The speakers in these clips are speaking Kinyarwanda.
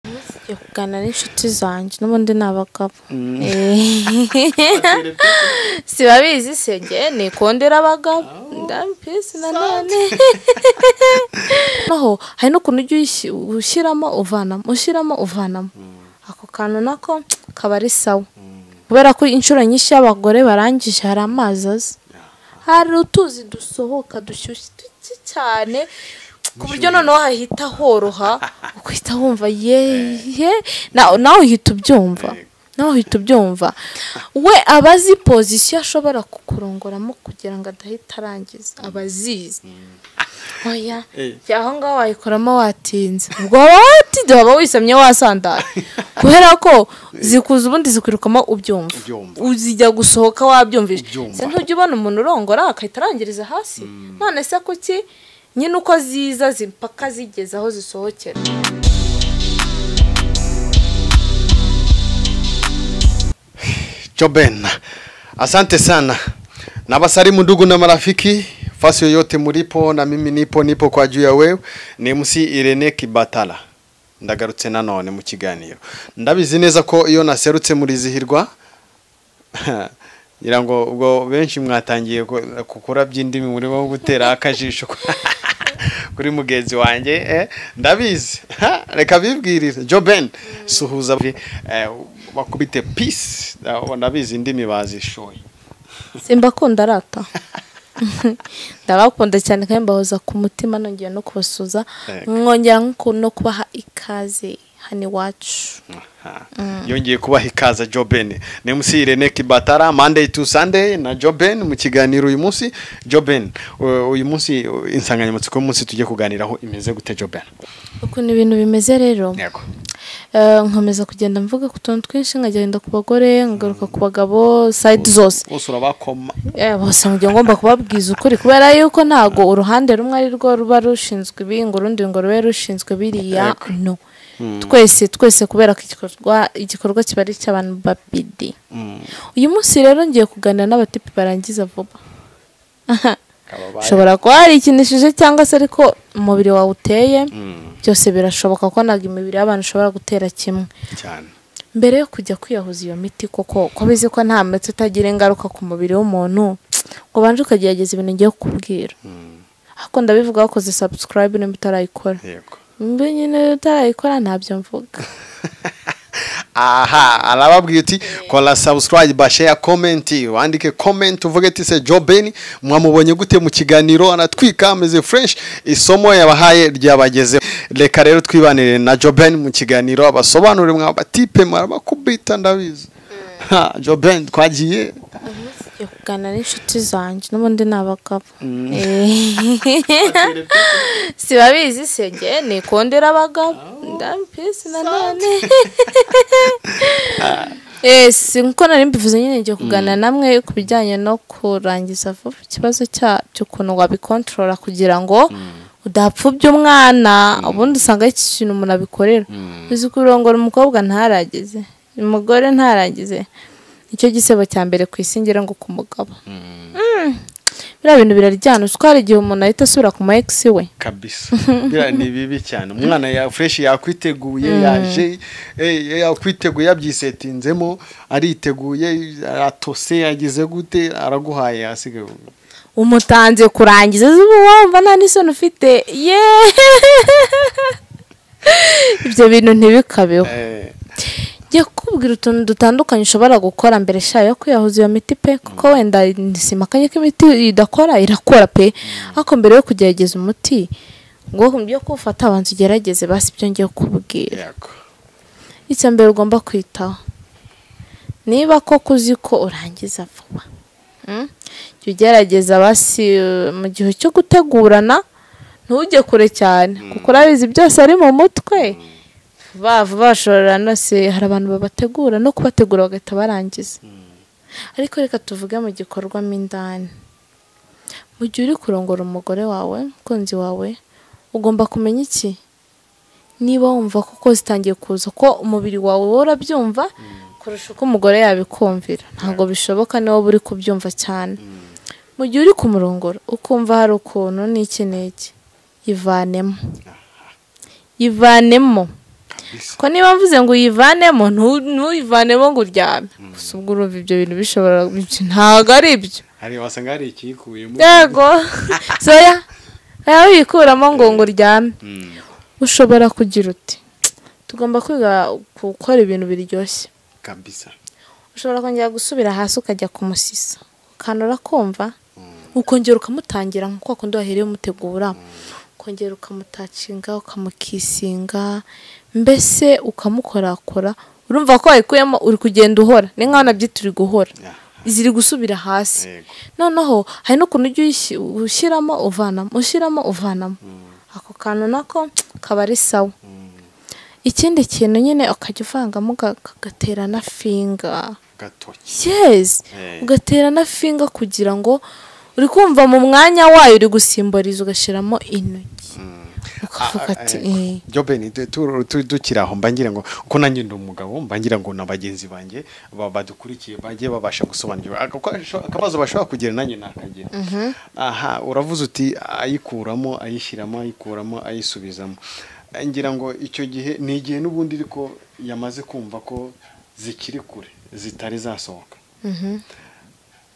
Njya kuganira n'inshuti zanjye n'ubundi ni abagabo sibabizi se njye nikundira abagabo ndabipisi nanone naho hari n'ukuntu ujya uyisi- ushyiramo uvanamo ushyiramo uvanamo ako kantu nako kaba ari sawa kubera ko inshuro nyinshi iyo abagore barangije hari amazi aza hari utuzi dusohoka dushyushye duke cyane ku buryo noneho hahita horoha ukahita wumva yehe na- nawe uhita ubyumva nawe uhita ubyumva we aba azi pozisiyo ashobora kukurongoramo kugira ngo adahita arangiza aba azizi oya jya aho ngaho wayikoramo watinze ubwo waba watinze waba wisamye wasandara kubera ko zikuza ubundi zikwirukamo ubyumva Ubyumva. uzijya gusohoka wabyumvise Ubyumva. se ntujya ubona umuntu urongora akahita arangiriza hasi none se kuki nyine uko ziza zimpaka zigeze aho zisohokera Joben, asante sana. Na basari ndugu na marafiki, fasi yoyote mulipo na mimi nipo nipo kwa juu ya wewe. Ni MC Irene Kibatala. Ndagarutse nanone mu kiganiro. Ndabizi neza ko iyo naserutse murizihirwa ngira ngo ubwo benshi mwatangiye ku- kukurabya indimi muri bo gutera akajisho kuri mugenzi wanjye eh, ndabizi Ha, reka bibwirire joben suhuza eh, bakubite peace Ah, ndabizi indimi bazishoye simbakunda arata ndabakunda cyane kandi mbahoza ku mutima nongera no kubasuza Yego. mwongera nko ku- no kubaha ikaze hano iwacu Aha. yongeye kubaha ikaza joben ni munsi irene kibatara monday to sunday na joben mu kiganiro uyu munsi joben u- uyu munsi u- insanganyamatsiko y'umunsi tujye kuganiraho imeze gute joben ukuntu ibintu bimeze rero yego Eh, nkomeza kugenda mvuga ku tuntu twinshi nkagenda ku bagore nkagaruka ku bagabo sayidi zose bose urabakoma Eh, bose ngiye ngomba kubabwiza ukuri kubera yuko ntago uruhande rumwe ari rwo ruba rushinzwe ibi ngo urundi ngo rube rushinzwe biriya no twese twese kubera ko igikorwa igikorwa kiba ari icy'abantu babiri uyu munsi rero ngiye kuganira n'abatipi barangiza vuba ushobora kuba warikinishije cyangwa se ariko umubiri wawe uteye byose birashoboka ko ntabwo imibiri y'abantu ishobora gutera kimwe cyane mbere yo kujya kwiyahuza iyo miti koko ko bizi ko nta miti itagira ingaruka ku mubiri w'umuntu ngo ubanje ukagerageza ibintu ngiye kukubwira ariko ndabivuga wakoze sabusikarayibe nimba utarayikora yego mbi nyine utarayikora ntabyo mvuga aha arababwiye uti kora subscribe share comment wandike comment uvuge ati se Joben mwamubonye gute mu kiganiro anatwika ameze fresh isomo yabahaye ryabageze reka rero twibanire na Joben mu kiganiro abasobanurire mwabatipe marabakubita ndabizi ha Joben twagiye ngiye kuganira n'inshuti zanjye n'ubundi ni abagabo sibabizi se njye nikundira abagabo ndabipisi nanone si nkuko nari mbivuze nyine ngiye kuganira namwe ku bijyanye no kurangiza vuba ikibazo cyabyo ukuntu wabikontorora kugira ngo udapfubya umwana ubundi usanga ari iki kintu umuntu abikorera uzi kurongora umukobwa ntaragize umugore ntaragize nicyo gisebo cya mbere ku isi ngira ngo ku mugabo Mm. biriya bintu biraryana uzi ko hari igihe umuntu ahita asubira ku ma egisi we kabisa biriya ni bibi cyane umwana ya fresh yakwiteguye yaje eh, yakwiteguye yabyisetinzemo ariteguye atose yagize gute araguhaye asigaye umutanze kurangiza uzi uba wumva nta n'isoni ufite ye ibyo bintu ntibikabeho Eh, ngiye kukubwira utuntu dutandukanye ushobora gukora mbere shayo yo kwiyahuza iyo miti pe kuko wenda nisimakanye ko imiti idakora irakora pe ariko mbere yo kugerageza umuti ngo byo kuwufata abanza ugerageze basi ibyo ngiye kukubwira yego icya mbere ugomba kwitaho niba koko uzi ko urangiza vuba mm, jya ugerageza basi eh, mu gihe cyo gutegurana ntujye kure cyane kuko urabizi byose ari mu mutwe vuba vuba bashorera nose hari abantu babategura no kubategura bagahita barangiza ariko reka tuvuge mu gikorwamo indani mu gihe uri kurongora umugore wawe umukunzi wawe ugomba kumenya iki niba wumva koko zitangiye kuza ko umubiri wawe wowe urabyumva kurusha uko umugore yabikumvira ntabwo bishoboka niba uri kubyumva cyane mu gihe uri kumurongora ukumva hari ukuntu n'iki n'iki yivanemo yivanemo bisa ko niba mvuze ngo uyivanemo ntu- ntuyivanemo ngo uryame gusa ubwo urumva ibyo bintu bishobora ntabwo ari ibyo hari wasanga hari ikiyikuyemo yego soya nawe wikuramo ngo ngo uryame Mm. ushobora kugira uti tugomba kwiga gukora ibintu biryoshye kabisa ushobora kongera gusubira hasi ukajya kumusisa ukanura kumva ukongera ukamutangira nk'uko wakunda wahereye umutegura ukongera ukamutacinga ukamukisinga mbese ukamukorakora urumva ko wayikuyemo uri kugenda uhora ni nk'aho nabyo turi guhora Yeah. ziri gusubira hasi Yego. noneho hari n'ukuntu ujya uyishyi- ushyiramo uvanamo ushyiramo uvanamo ako kantu nako kaba ari sawa ikindi kintu nyine ukajya uvangamo uga- ugatera na finga gatoki yes Eh. ugatera na finga kugira ngo uri kumva mu mwanya wayo uri gusimboriza ugashyiramo intoki ukavuga Ah, ah, ati eh, "Eh, Jobeni, tu- tu- tu- dukiri aho mba ngira ngo kuko nanjye ndi umugabo mba ngira ngo na bagenzi banjye ba- badukurikiye bajye babasha gusobanukirwa Aka- ko- akabazo bashobora kugira nanjye nakagira aha uravuze uti ayikuramo ayishyiramo ayikuramo ayisubizamo Eh, ngira ngo icyo gihe ni igihe n'ubundi ariko yamaze kumva ko zikiri kure zitari zasohoka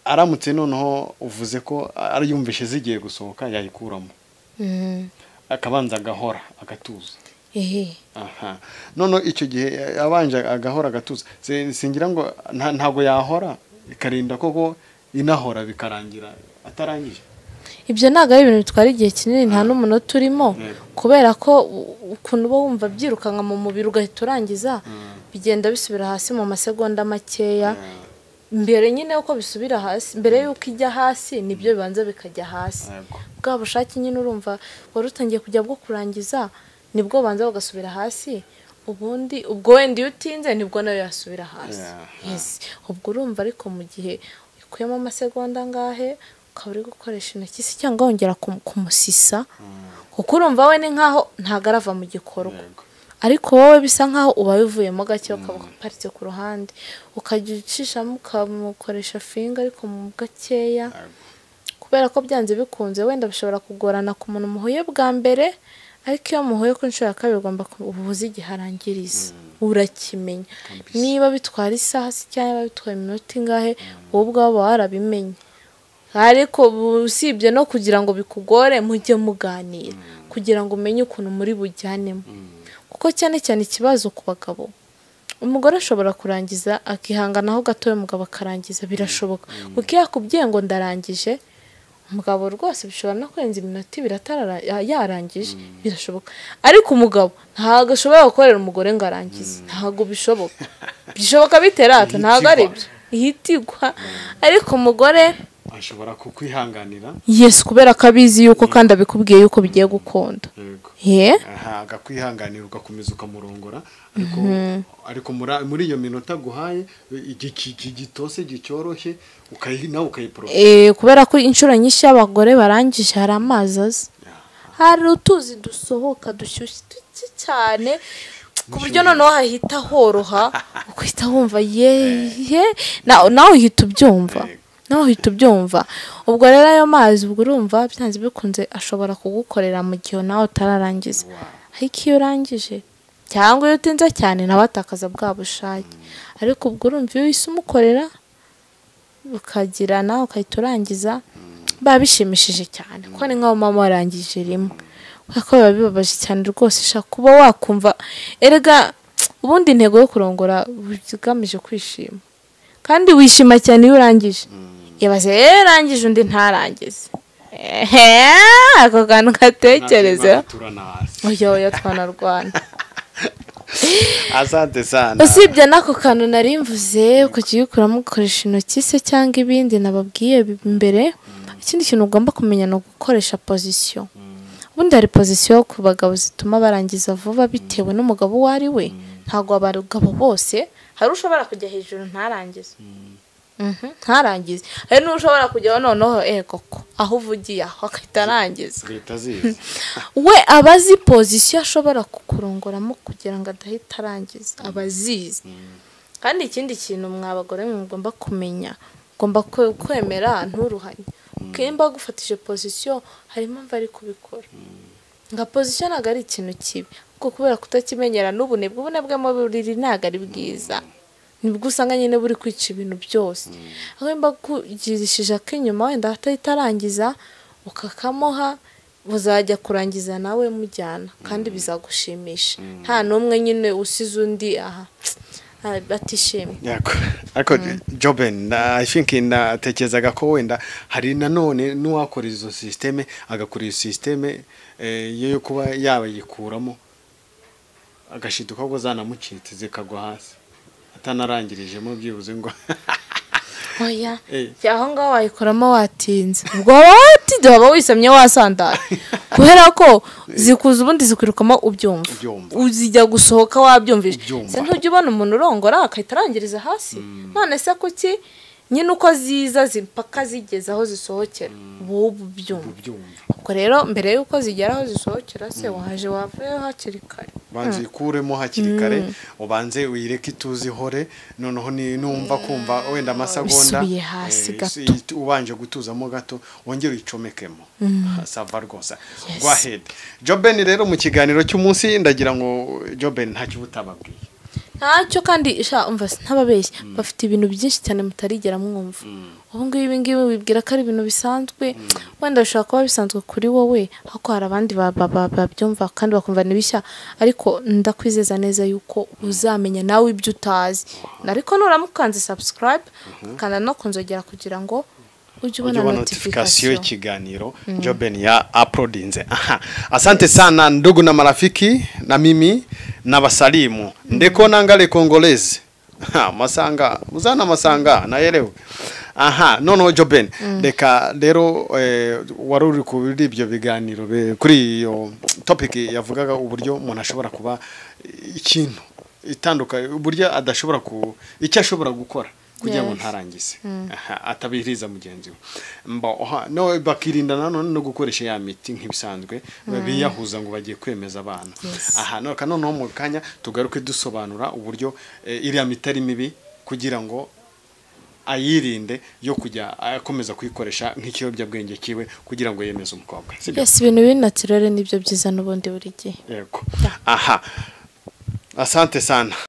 aramutse noneho uvuze ko ari yumvishe zigiye gusohoka yayikuramo mm, akabanza agahora agatuza eh." aha none icyo gihe abanje agahora agatuza Si- singira ngo nta- ntabwo yahora ikarinda koko inahora bikarangira atarangije ibyo ntabwo ari ibintu bitwara igihe kinini nta n'umunota urimo Yego. kubera ko u- ukuntu uba wumva byirukanka mu mubiri ugahita urangiza bigenda bisubira hasi mu masegonda makeya mbere nyine yuko bisubira hasi mbere yuko ijya hasi nibyo bibanza bikajya hasi Yego. bwa bushake nyine urumva wari utangiye kujya bwo kurangiza nibwo banza bagasubira hasi ubundi ubwo wenda iyo utinze nibwo nayo yasubira hasi Yeah. Yes. ubwo urumva ariko mu gihe ukuyemo amasegonda angahe ukaba uri gukoresha intoki se cyangwa wongera kum- kumusisa kuko urumva we ni nkaho ntagarava mu gikorwa Yego. ariko wowe bisa nkaho ubaye uvuyemo gake ukaba uparitse ku ruhande ukajya ucishamo ukamukoresha finga ariko mu gakeya kubera ko byanze bikunze wenda bishobora kugorana ku muntu muhuye bwa mbere ariko iyo muhuye ku nshuro ya kabiri ugomba ubuvuzi igiharangiriza urakimenya Kabisa. niba bitwara isaha se cyangwa bitwara iminota ingahe wowe ubwawe uba warabimenye ariko bu- usibye no kugira ngo bikugore mujye muganira kugira ngo umenye ukuntu muri bujyanemo kuko cyane cyane ikibazo ku bagabo umugore ashobora kurangiza akihanganaho gatoya umugabo akarangiza birashoboka kuko iyo akubwiye ngo ndarangije umugabo rwose bishobora no kurenza iminota ibiri atarara- ya- yarangije birashoboka ariko umugabo ntabwo ashobora gukorera umugore ngo arangize ntabwo bishoboka bishoboka biterata ntabwo ari Ihitigwa. byo ihitigwa ariko umugore ashobora kukwihanganira yesu kubera ko abizi yuko kandi abikubwiye yuko bigiye gukunda Yego. ye aha agakwihanganira ugakomeza ukamurongora ariko ariko mura- muri iyo minota aguhaye iki- iki- iki gitose gicyoroshye ukayi- nawe ukayiporosa Eh, kubera ko inshuro nyinshi y'abagore barangije hari amazi aza hari utuzi dusohoka dushyushye duke cyane ku buryo noneho hahita horoha ukahita wumva yehe na- nawe uhita ubyumva Yego. nawe uhita ubyumva ubwo rero ayo mazi ubwo urumva byanze bikunze ashobora kugukorera mu gihe nawe utararangiza ariko iyo urangije cyangwa iyo utinze cyane nawe atakaza bwa bushake ariko ubwo urumva iyo uhise umukorera ukagirana ukahita urangiza biba bishimishije cyane kuko ni nk'aho mama warangije rimwe kubera ko biba bibabaje cyane rwose ushaka kuba wakumva erega ubundi intego yo kurongora igamije kwishima kandi wishima cyane iyo urangije ibaze rero urangije undi ntarangize ehe ako kantu gatekerezeho turana hasi oya oya twanarwana asante sana usibye n'ako kantu nari mvuze kukiyikuramo ugakoresha intoki se cyangwa ibindi nababwiye bi- mbere ikindi kintu ugomba kumenya ni ugukoresha pozisiyo ubundi hari pozisiyo ku bagabo zituma barangiza vuba bitewe n'umugabo uwo ari we ntabwo abagabo bose hari ushobora kujya hejuru ntarangize Mhm, ntarangize hari n'ushobora kujyaho noneho eh koko aho uvugiye aho akahita arangiza leta zizi we aba azi pozisiyo ashobora kukurongoramo kugira ngo adahita arangiza aba azizi kandi ikindi kintu mwa bagore mwe mugomba kumenya ugomba kwe- kwemera nturuhanye kimba agufatije pozisiyo hari impamvu ari kubikora nka pozisiyo ntabwo ari ikintu kibi kuko kubera kutakimenyera n'ubunebwe ubunebwe mu buriri ntabwo ari bwiza nibwo usanga nyine buri kwica ibintu byose aho nimba kugirishije ak'inyuma wenda atahita arangiza ukakamuha muzajya kurangiza nawe mujyana kandi bizagushimisha nta n'umwe nyine usize undi aha batishimye yego ariko joben i think natekerezaga ko wenda hari nanone n'uwakora izo sisiteme agakora iyo sisiteme yo kuba yayikuramo agashita uko zanamucitse zikagwa hasi atanarangirijemo byibuze ngo oya aho ngaho wayikoramo watinze ubwo waba watinze waba wisamye wasandara kubera ko zikuza ubundi zikwirukamo ubyumva Ubyumva. uzijya gusohoka wabyumvise Ubyumva. se ntujya ubona umuntu urongora akahita arangiriza hasi none se kuki nyine uko ziza zimpaka zigeze aho zisohokera uba uba ubyumva ubyumva ubwo rero mbere y'uko zigera aho zisohokera se waje wavuyeho hakiri kare banza uyikuremo hakiri kare ubanze uyireke ituze ihore noneho ni- numva kumva wenda amasegonda Bisubiye hasi eh, gato. isi- ubanje gutuzamo gato wongere uyicomekemo sava rwose go ahead jobeni rero mu kiganiro cy'umunsi ndagira ngo jobeni ntacyo butababwiye ntacyo kandi sha umva ntababeshya bafite ibintu byinshi cyane mutarigera mwumva ubu ngubu ibi ngibi wibwira ko ari ibintu bisanzwe wenda bishobora kuba bisanzwe kuri wowe ariko hari abandi ba- ba- ba- babyumva kandi bakumva ni bishya ariko ndakwizeza neza yuko uzamenya nawe ibyo utazi ariko nuramukanze subscribe ukanda no ku nzogera kugira ngo ujye ubona ujye ubona notification notification y'ikiganiro joben ya uploadinze aha asante sana ndugu na marafiki na mimi na basalimu ndeko nangale kongolezi Ha, masanga muzana masanga nayerewe aha noneho joben reka rero eh, wari uri kuri ibyo biganiro be- kuri iyo topic yavugaga uburyo umuntu ashobora kuba ikintu itandukanye uburyo adashobora ku icyo ashobora gukora kugira ngo Yes. ntarangize Aha, atabihiriza mugenzi we Mba, oha, no bakirinda nanone no gukoresha ya miti nk'ibisanzwe biyahuza ngo bagiye kwemeza abana Yes. aha no noneho mu kanya tugaruke dusobanura uburyo eh, iriya miti ari mibi kugira ngo ayirinde yo kujya akomeza kuyikoresha nk'ikiyobyabwenge kiwe kugira ngo yemeze umukobwa sibyo yes ibintu biri naturere nibyo byiza n'ubundi buri gihe yego aha asante sana